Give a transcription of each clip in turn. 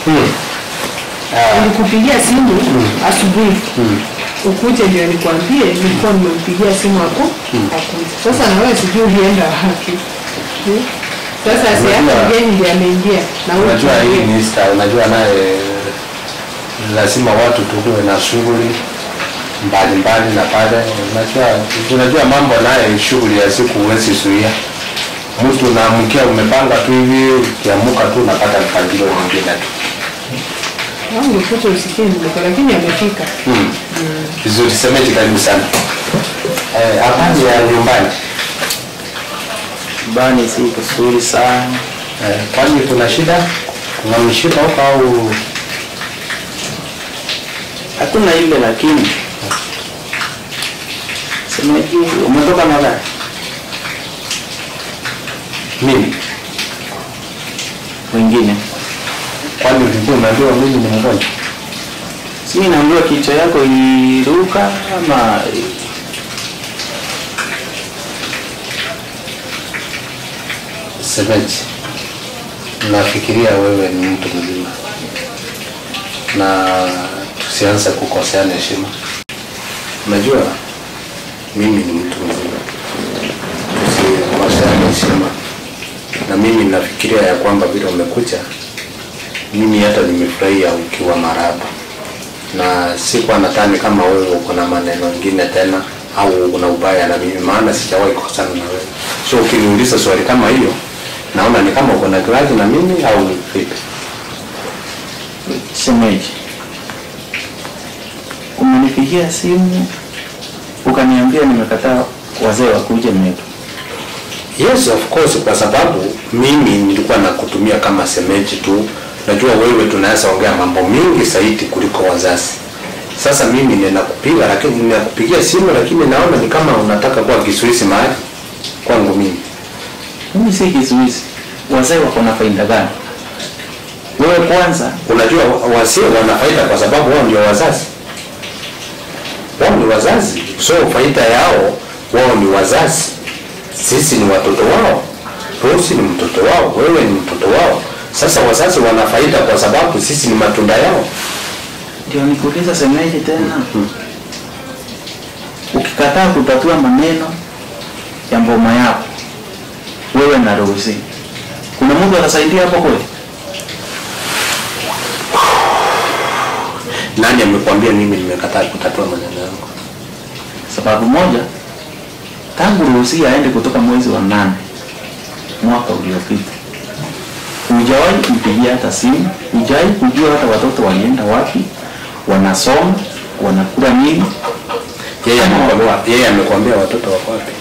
Mm. Ah, Nilikupigia simu asubuhi ukuje ndio nikwambie, nilikuwa nimempigia simu hapo hakuja. Sasa na wewe sijui ulienda wapi. Hmm? Sasa si hata Unajua- mgeni ndiye ameingia na wewe unajua hii tuambie. ni Easter, unajua naye lazima watu tukuwe na shughuli mbalimbali na pale unajua unajua mambo naye shughuli ya siku huwezi zuia mtu unaamkia umepanga tu hivi ukiamuka tu unapata mpangilio mwingine tu Wangu ukuta usikie nimetoka lakini amefika. Mm. vizuri semeji karibu sana Eh, habari ya nyumbani Bani si kusuri sana. Eh, kwani kuna shida kuna mshipa huko au Hakuna ile lakini. Semeji umetoka na gari? mimi Wengine. kwani ulikuwa unaambiwa mimi ni mgonjwa Si naambiwa kichwa yako iliruka ama Semeji, nafikiria wewe ni mtu mzima na tusianze kukoseana heshima. Unajua mimi ni mtu mzima, tusikosane heshima. Na mimi nafikiria ya kwamba vile umekuja, mimi hata nimefurahia ukiwa maraba, na sikuwa nadhani kama wewe uko na maneno mengine tena au una ubaya na mimi, maana sijawahi kukosana na wewe. So ukiniuliza swali kama hiyo, naona ni kama uko na grudge na mimi au vipi? Shemeji, umenipigia simu ukaniambia nimekataa wazee wakuje metu. Yes, of course, kwa sababu mimi nilikuwa nakutumia kama semeji tu. Najua wewe tunaweza ongea mambo mingi zaidi kuliko wazazi. Sasa mimi ninakupiga lakini ninakupigia simu lakini naona ni kama unataka kuwa kisuisi mahali kwangu mimi. Mimi si kizuizi. Wazee wako na faida gani? Wewe kwanza Unajua wa- wasee wana faida kwa sababu wao ndio wazazi. Wao ni wazazi, so faida yao wao ni wazazi. Sisi ni watoto wao. Rosi ni mtoto wao, wewe ni mtoto wao. Sasa wazazi wana faida kwa sababu sisi ni matunda yao. ndio nikuuliza semeji tena. Ukikataa kutatua maneno ya mboma yako wewe na Rosi, kuna mtu atasaidia hapo kweli? Nani amekwambia mimi nimekataa kutatua maneno yangu? Sababu moja, tangu Rosi aende kutoka mwezi wa nane mwaka uliopita, hujawahi kumpigia hata simu, hujawahi kujua hata watoto walienda wapi, wanasoma, wanakula nini. Yeye amekwambia, yeye amekwambia watoto wako wapi?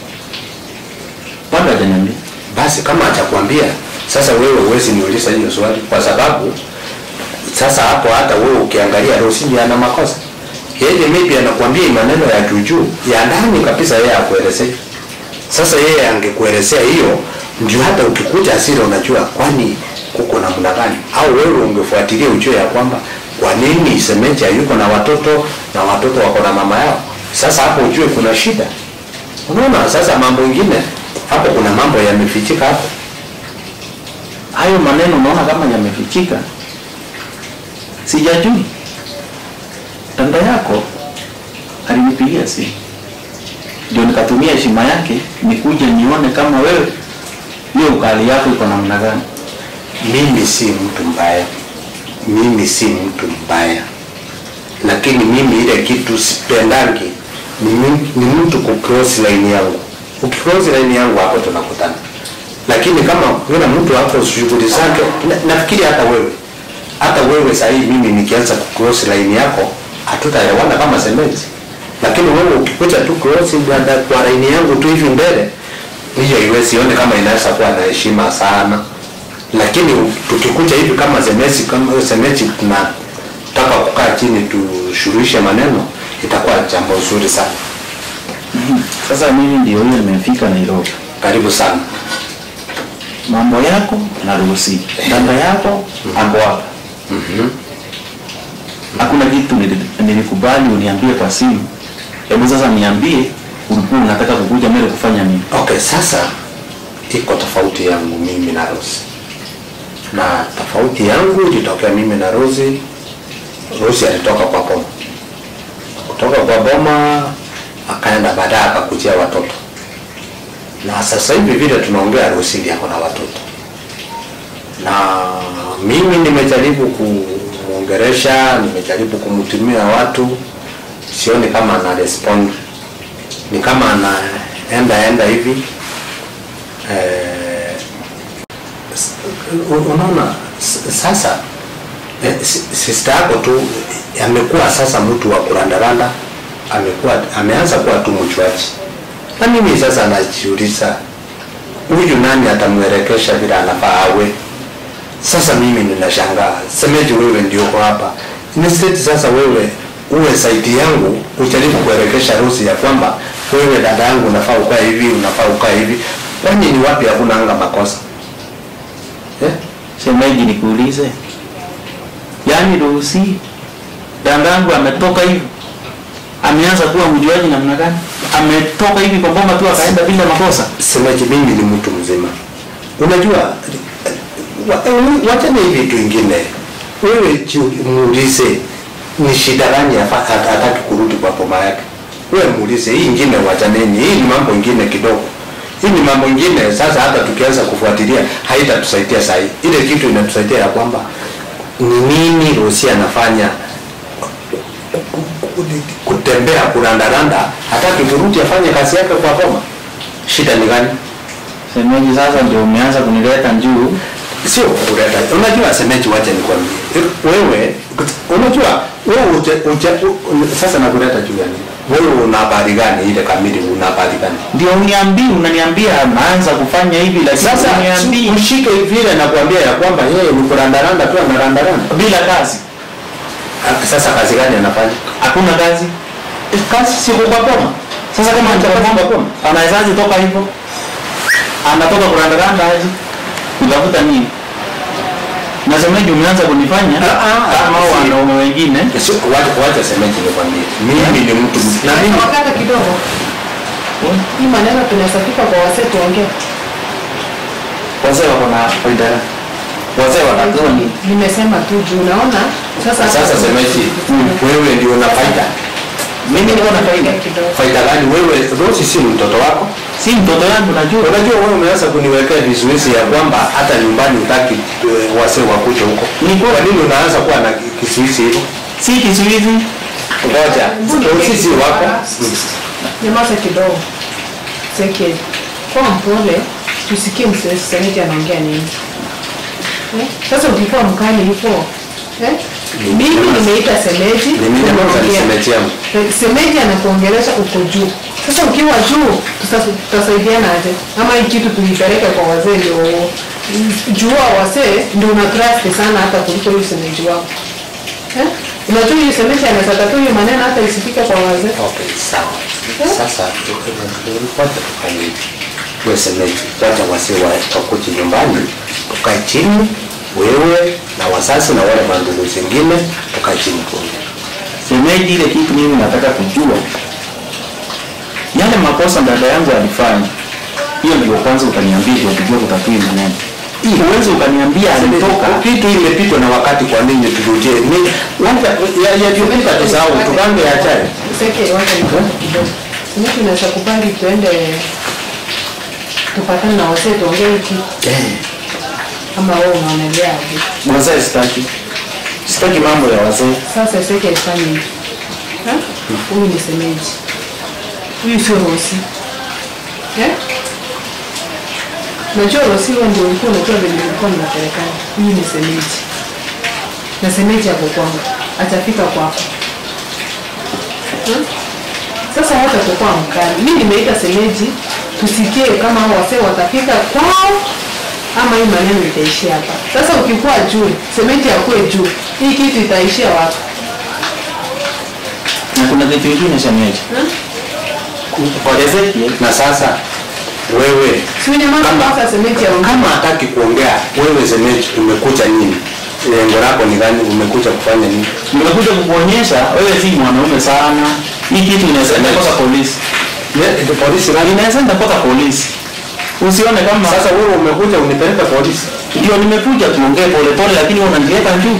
Bado hajaniambia. Basi kama atakwambia, sasa wewe huwezi niuliza hiyo swali kwa sababu sasa hapo hata wewe ukiangalia Rosi ndiye ana makosa. Yeye maybe anakuambia maneno ya juujuu ya ndani kabisa, yeye akuelezea. Sasa yeye angekuelezea hiyo, ndio hata ukikuja hasira unajua kwani kuko namna gani, au wewe ungefuatilia ujue ya kwamba kwa nini Semeji hayuko na watoto na watoto wako na mama yao. Sasa hapo ujue kuna shida. Unaona, sasa mambo ingine hapo, kuna mambo yamefichika hapo. Hayo maneno unaona kama yamefichika, sijajui. Dada yako alinipigia simu, ndio nikatumia heshima yake nikuje nione kama wewe hiyo ukali yako iko namna gani. Mimi si mtu mbaya, mimi si mtu mbaya, lakini mimi ile kitu sipendangi ni, mi- ni mtu kucross line yangu. Ukicross line yangu hapo tunakutana, lakini kama kuna mtu hapo shughuli zake, na, nafikiri hata wewe hata wewe sahii, mimi nikianza kucross line yako hatutaelewana kama semeji, lakini wewe ukikuja tu cross dada kwa line yangu tu hivi mbele, hiyo iwezi sione kama inaweza kuwa na heshima sana lakini tukikuja hivi kama semesi kama semesi tunataka kukaa chini tushuruhishe maneno itakuwa jambo zuri sana Sasa mimi ndio hiyo nimefika Nairobi, karibu sana mambo yako naruhusi, dada yako ako hapa. Hakuna kitu nili- nilikubali uniambie kwa simu. Hebu sasa niambie, ulikuwa unataka kukuja mbele kufanya nini? okay sasa iko tofauti yangu mimi na Rose na tofauti yangu ilitokea mimi na Rosi. Rosi alitoka kwa boma, kutoka kwa boma akaenda baadaye akakujia watoto, na sasa hivi vile tunaongea, Rosi ndiye ako na watoto, na mimi nimejaribu kumwongeresha, nimejaribu kumtumia watu, sioni kama ana respond, ni kama anaenda enda hivi eh, s- unaona s- sasa eh, si- sister yako tu eh, amekuwa sasa mtu wa kurandaranda, amekuwa ameanza kuwa tu mchwaji, na mimi sasa najiuliza huyu nani atamwelekesha vile anafaa awe? Sasa mimi ninashangaa, semeji wewe ndio uko hapa instead, sasa wewe uwe saidi yangu, ujaribu kuelekesha Rosi ya kwamba wewe dada yangu unafaa ukae hivi, unafaa ukae hivi. Kwani ni wapi hakuna anga makosa eh? Shemeji, nikuulize, yaani Rosi dandangu ametoka hivi, ameanza kuwa mjuaji namna gani? Ametoka hivi kwa boma tu akaenda bila makosa? Semeji, mimi ni mtu mzima, unajua wa- wachane hivi vitu ingine. Wewe jiu- muulize ni shida gani afa- hat- hataki kurudi kwa boma yake. Wewe muulize, hii ingine wachaneni, hii ni mambo ingine kidogo. Hii ni mambo ingine sasa, hata tukianza kufuatilia haitatusaidia sahi. Ile kitu inatusaidia ya kwamba ni nini Rosi anafanya kutembea kurandaranda, hataki kurudi afanye kazi yake kwa boma. Shida ni gani? Shemeji, sasa ndio umeanza kunileta juu. sio kuleta. Unajua semeji, wacha nikwambie wewe, unajua wewe uje, uje, u, sasa nakuleta juu ya nini? Wewe una habari gani ile kamili? Una habari gani? Ndio uniambii, unaniambia anaanza kufanya hivi, lakini Sasa uniambii mshike vile nakwambia ya kwamba yeye ni kurandaranda tu, anarandaranda. bila kazi. Ah, Sasa kazi gani anafanya? Hakuna kazi, kazi siko kwa boma. Sasa kama Kazi anatoka kwa boma. anawezaje toka hivyo? Anatoka kurandaranda aje kutafuta nini? Na shemeji, umeanza kunifanya Ah, ah, kama hao si- wanaume wengine. Sio, wacha wacha semeji nikwambie, mimi ni mtu na mimi wakati kidogo hii maneno tunasafika kwa wasee tuongee Wazee wako na faida, wazee wanajua ni nimesema tu juu unaona sasa sasa semeji, wewe ndio una faida. mimi niko na faida, kidogo Faida gani? Wewe Rosi si mtoto wako? si mtoto yangu, najua Unajua wewe umeanza kuniwekea vizuizi ya kwamba hata nyumbani utaki wasee wakuje huko. Ni kweli. Kwa nini unaanza kuwa na kizuizi hivyo? si kizuizi. Ngoja, Rosi si wako. nyamaza kidogo seke kwa mpole tusikie msemeji anaongea nini eh? sasa ukikuwa mkali hivyo eh? mimi Nyamaza. nimeita semeji Nimenyamaza ni tumeongea. semeji yangu. semeji anakuongelesha uko juu sasa ukiwa juu tuta- tutasaidiana aje ama hii kitu tuipeleke kwa wazee ndio jua wasee ndio una trust sana hata kuliko huyu semeji wako eh? unajua huyu semeji anaweza tu hiyo maneno hata isifike kwa wazee Okay, sawa. Sasa wacha tufanye hivi. Wewe semeji, wacha wasee wa- wakuje nyumbani, tukae chini, wewe na wazazi na wale mandugu zingine, tukae chini tuongee. Shemeji, ile kitu mimi nataka kujua, yale makosa dada yangu alifanya, hiyo ndio kwanza utaniambia, ndio tujue kutatua hii maneno. Uwezi ukaniambia alitoka kitu imepitwa na wakati, kwa nini turudie? Ni wacha yaliyopita tusahau, tupange yajayo. Seke, wacha nikuombe kidogo. Mimi tunaweza kubali tuende tupatane na wasee tuongee hiki ama wewe unaonelea aje? wazee. Sitaki, sitaki mambo ya wazee. Sasa Seke ifanye hivi. Ha? Huyu ni semeji. Huyu sio Rosi. Eh? Najua Rosi wewe ndio ulikuwa unajua vile nilikuwa ninapelekana. Huyu ni semeji. Na semeji hapo kwangu. Atafika kwako. Hmm? Sasa hata kukua mkali. Mimi nimeita semeji tusikie kama hao wasee watafika kwao ama hii maneno itaishia hapa. Sasa ukikuwa juu, semeji akuwe juu, hii kitu itaishia wapi? Na kuna kitu kingine shemeji, Hmm? kwa Ezekiel Na sasa wewe Si unyamaza Kama- kwanza semeji aongee. kama hataki kuongea, wewe semeji, umekuja nini? Lengo lako ni gani? Umekuja kufanya nini? nimekuja kukuonyesha wewe si mwanaume sana. Hii kitu inaweza enda mpaka polisi, Ne- Polisi gani? inaweza enda mpaka polisi. Usione kama Sasa wewe umekuja unipeleke polisi. ndio nimekuja tuongee pole pole, lakini wewe unaniweka juu.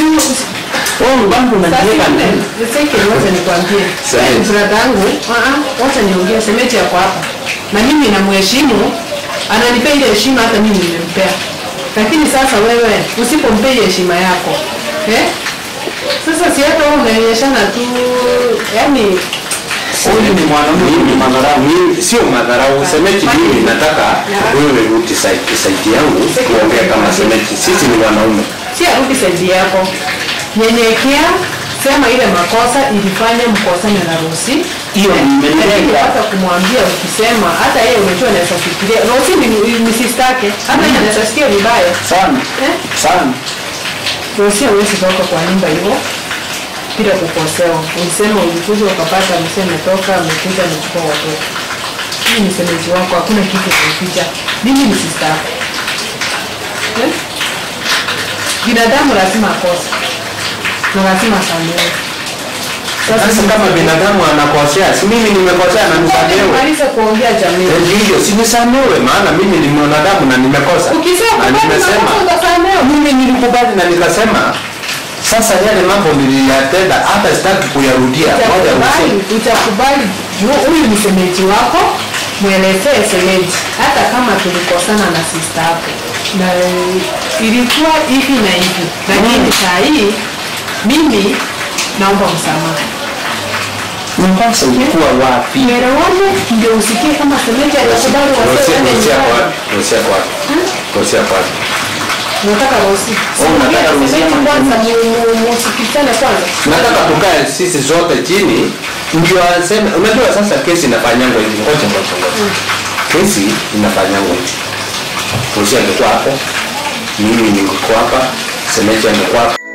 Wewe bangu unaniweka juu. Wacha nikwambie Sahi. brada yangu, ah, ah, wacha niongee, semeji yako hapa, na mimi namheshimu, ananipea ile heshima, hata mimi nimempea. Lakini sasa wewe usipompea ile heshima yako eh? Sasa si hata wewe unaonyeshana tu, yani Huyu ni mwanaume ni madharau. Mimi sio madharau, semeji mimi nataka wewe rudi saiti saiti yangu tuongee kama semeji. Sisi ni wanaume. si arudi saidi yako, nyenyekea, sema ile makosa ilifanya mkosane na Rosi. Hiyo Eh, nimelenga. lakini hata kumwambia ukisema, hata yeye unajua anaweza fikiria Rosi ni, ni sister yake, hata yeye anaweza sikia vibaya Sana. eh? Sana. Rosi hawezi toka kwa nyumba hivyo bila kukosewa. Ulisema ulikuja ukapata msee ametoka amekuja amechukua watoto. Hii ni semeji wako, hakuna kitu kuficha. Mimi ni sister yako. Eh? Binadamu lazima akose na lazima asamehe. Sasa kama binadamu anakosea, si mimi nimekosea na nisamehewe. nimalize kuongea jamii. Eh, Ndio, si nisamehewe maana mimi ni mwanadamu na nimekosa. Ukisema Na kubali nimesema makosa utasamehewa. mimi nilikubali na nikasema sasa yale mambo niliyatenda hata sitaki kuyarudia. Ngoja Utakubali, useme. utakubali juu huyu ni semeji wako, mwelezee semeji, hata kama tulikosana na sista yako na eh, ilikuwa hivi na hivi, lakini saa hii mimi naomba msamaha. Makosa ulikuwa wapi? Tuelewane ndio usikie kama semeji atakubali wasee Rosia waende Rosia kwa nyumbani. Rosia kwa Rosia kwa Unataka Rosi. Oh, unataka Rosi Semeji ama kwanza, mu- mu- musikizane kwanza. nataka tukae sisi zote chini ndio aseme. Unajua sasa kesi inafanyangwa hivi, ngoja ngoja ngoja, kesi inafanyangwa hivi. Rosia angekuwa hapo, mimi ningekuwa hapa, Semeji angekuwa hapa.